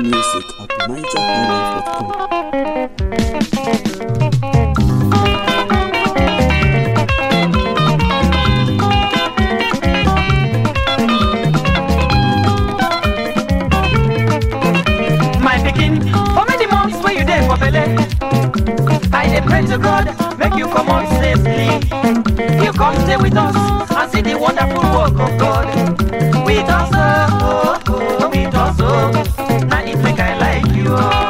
music at nigerhighlife.com. my pikin for many months wey you dey for belle i dey pray to god make you comot safely you come stay with us and see the wonderful work of god with us oh, oh, oh, with us oh. na it make i like you oh.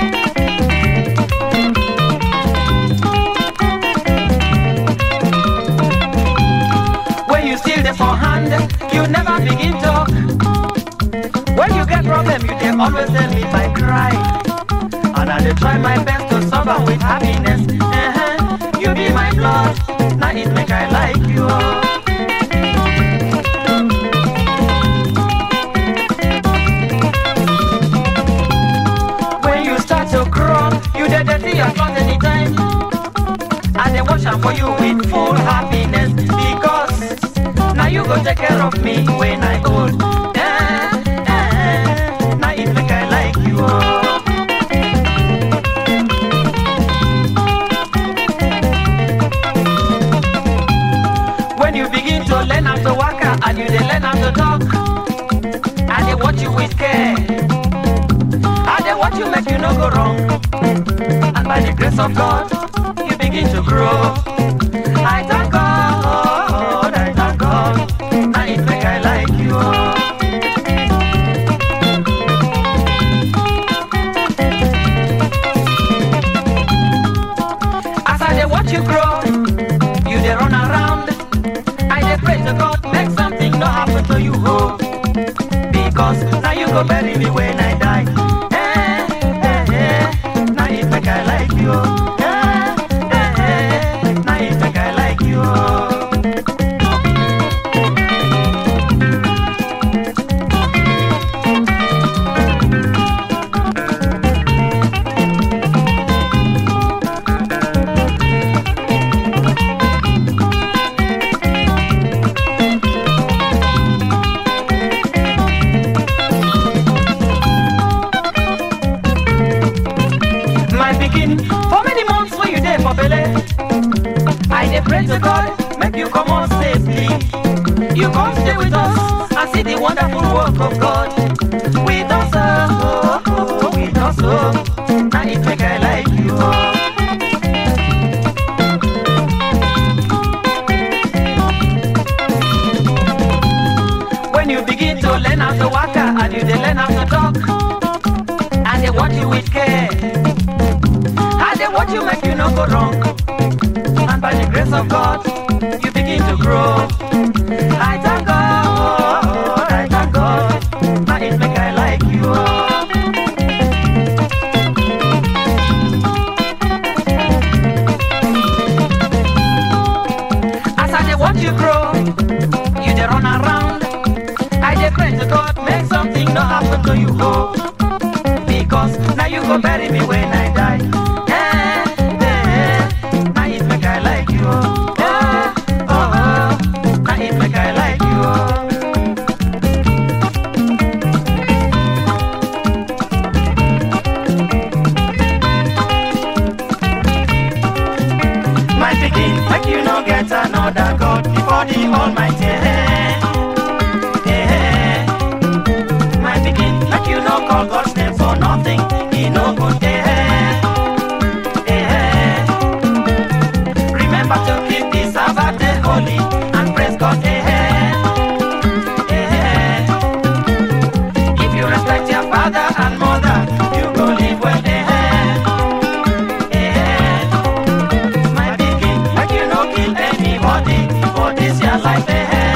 when you still dey for hand you never begin talk. When you get problem, you can always tell me by cry. And I dey try my best to solve am with happiness. Uh-huh. You be my blood, now it make I like you. When you start to crawl, you dey dirty your cloth anytime. I dey wash am for you with full happiness because now you go take care of me when I old. Eh, eh, now it make I like you. oh. When you begin to learn how to walk and you dey learn how to talk, I dey watch you with care. I dey watch you make you no go wrong. And by the grace of God, you begin to grow. I thank God, I thank God. Now it make I like you. As I dey watch you grow, you dey run around. I dey pray to God, make something no happen to you, oh. Because now you go bury me when I die. Eh, eh, eh. Now it make I like you. Eh, eh, eh. Now it make I like you. my pikin for many months wey you dey for belle i dey pray to god make you comot safely you come stay with us and see the wonderful work of god with us oh, oh, oh, with us oh. na it make i like you oh. when you begin to learn how to waka and you dey learn how to talk and they watch you with care. I they watch you make you no go wrong. And by the grace of God, you begin to grow. I thank God, I thank God. Now it make I like you. As I they watch you grow, you they run around. I dey pray to God, make something no happen to you, oh. Because now you go bury me when I die. Eh, eh, now it make I like you. oh. Eh, oh, oh, now it make I like you. oh. My pikin, make you no get another God before the Almighty. Eh, eh, my pikin, make you no call God's name for nothing. He no good there. Eh, remember to keep the Sabbath day holy and praise God. Eh, eh, if you respect your father and mother, you go live well. Eh, eh, my pikin, make you no kill anybody for this your life. Eh,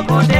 go dey